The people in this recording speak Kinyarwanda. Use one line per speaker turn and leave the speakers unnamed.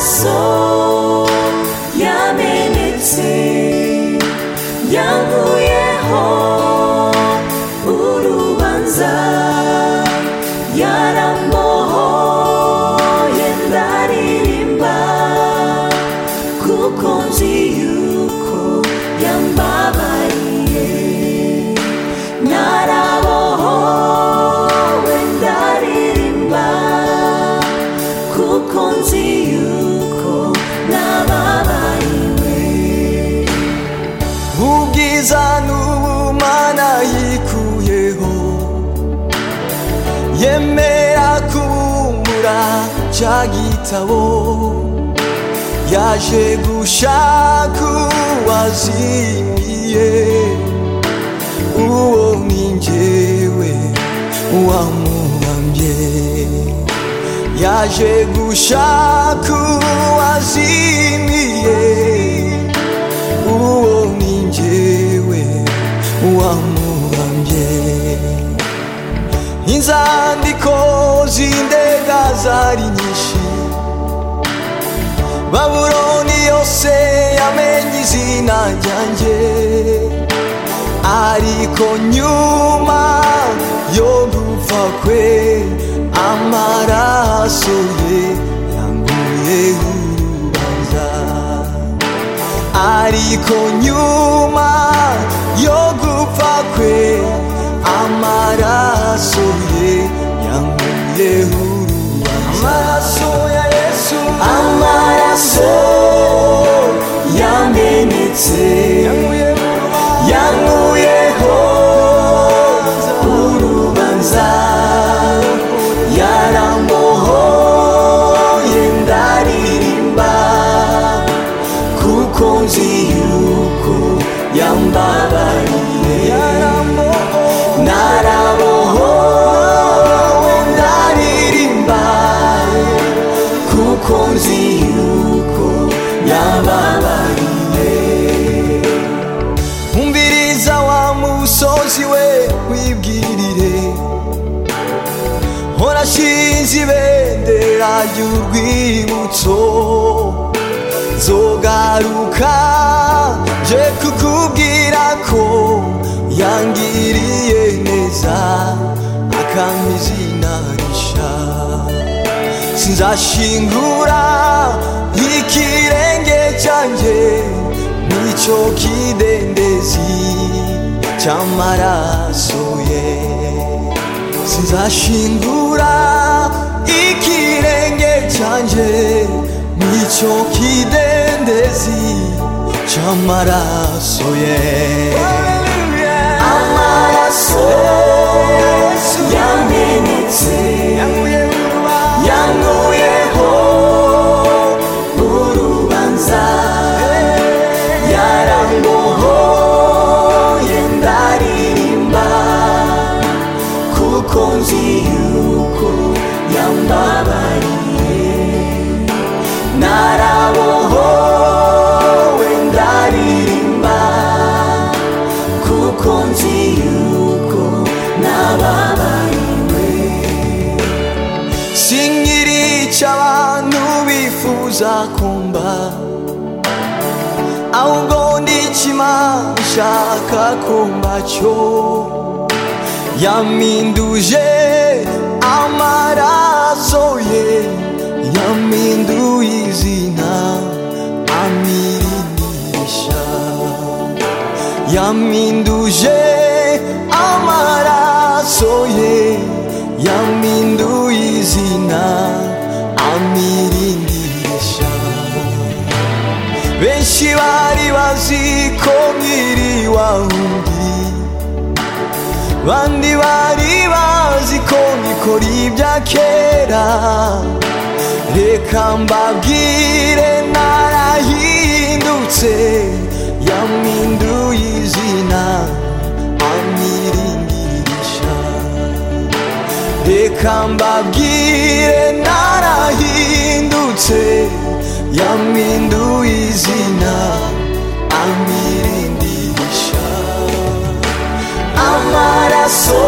maso yamenetse yankuyeho urubanza yarambohoye ndaririmba kuko nzi yuko yambabariye narabohowe ndaririmba kuko nzi yuko nababariwe
ubwiza n'ubumana yikuyeho yemera kubura cya gitabo yaje gushaka uwazimiye uwo ni njyewe wamuhambye yaje gushaka uwazimiye uwo ni njyewe wamuhambye inzandiko z'indega zari nyinshi babuloni yose yamenye izina ryanjye ariko nyuma yo gupfa kwe amaraso ye yanguye urubanza ariko nyuma yo gupfa kwe amaraso ye yanguye urubanza amaraso ya yesu
amaraso yamenetse
yanguye urubanza
yankuyeho urubanza yarambohoye ndaririmba kuko nzi yuko yambabariye narabohowe ndaririmba kuko nzi yuko yababariye
umviriza wa musozi we wibwirire horashinze ibendera ry'urwibutso zogaruka je kukubwira ko yangiriye neza akampa izina risha sinzashingura ikirenge cyanjye n'icyo kidendezi cy'amaraso ye sinzashingura ikirenge cyanjye n'icyo kidendezi cy'amaraso ye
amaraso yamenetse yankuyeho urubanza yarambohoye ndaririmba kuko nzi yuko yambabariye narabohowe ndaririmba kuko nzi yuko nababariwe
sinkiri cy'abantu bifuza kumba ahubwo ndikimana ishaka kumba cyo yaminduje amaraso ye yaminduye izina amirinisha yaminduje amaraso ye yaminduye izina amirindisha benshi bari bazi ko nkiri wahundi bandi bari bazi ko ngikora ibya kera reka mbabwire narahindutse yaminduye izina amiringirisha reka mbabwire narahindutse yaminduye izina amirindirisha
amaraso